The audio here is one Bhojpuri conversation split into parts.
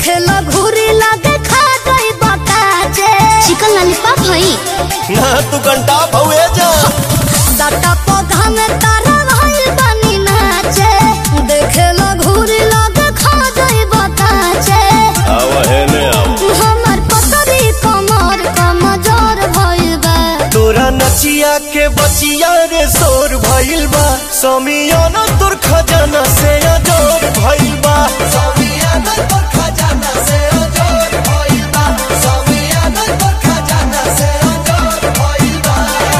देखे लो घूरी लगे खा गई बताजे चिकन लॉलीपॉप हई ना तू घंटा भवे जा साटा पौधा में तारा भइल बनी नाचे देखे लो घूरी लगे खा गई बताजे आव है ने आव हमर पतरी कमर कमजोर भइल बा तोरा नचिया के बचिया रे शोर भइल बा समियाना तोर खजाना से अजोर भइल बा समियाना तोर खजाना से अजोर भइल बा समियाना तोर खजाना से अजोर भइल बा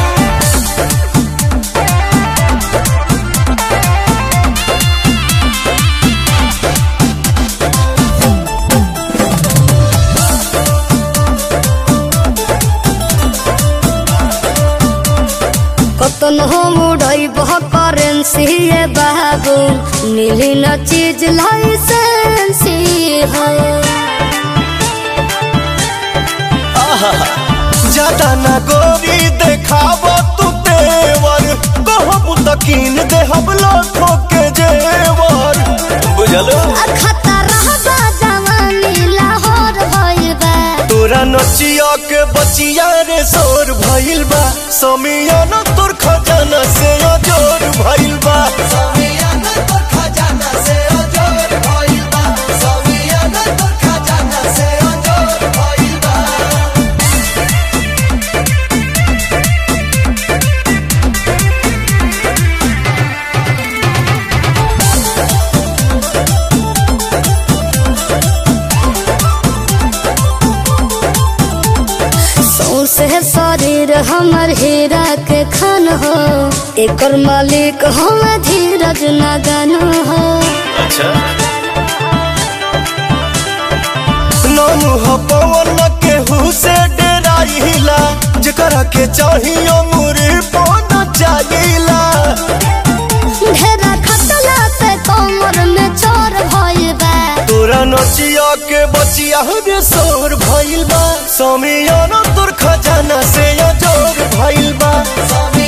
कतन हो मुड़ई बह करेंसी ये बाबू मिली न चीज लाइसेंसी हो ज्यादा ना गोरी देखाब तू तेवर कहब तकीन देहब लाखों के जेवर बुझल खतरा बा जवानी लाहौर भइल बा तोरा नचिया के बचिया रे शोर भइल बा समियाना तोर खजाना से अजोर भइल बा समियाना तोर खजाना से अजोर भइल बा समियाना तोर खजाना से अजोर भइल बा सौसे शरीर हमर हीरा के खन हो एकर मालिक हम धीरज नगन हो अच्छा नानू ह पवन के से डराइला जेकरा के चाहियो मुरी पन चाहिला ढेरा खतला पे कमर में चोर भइल बा तोरा नचिया के बचिया रे शोर भइल बा समियाना तोर खजाना से अजोर भइल बा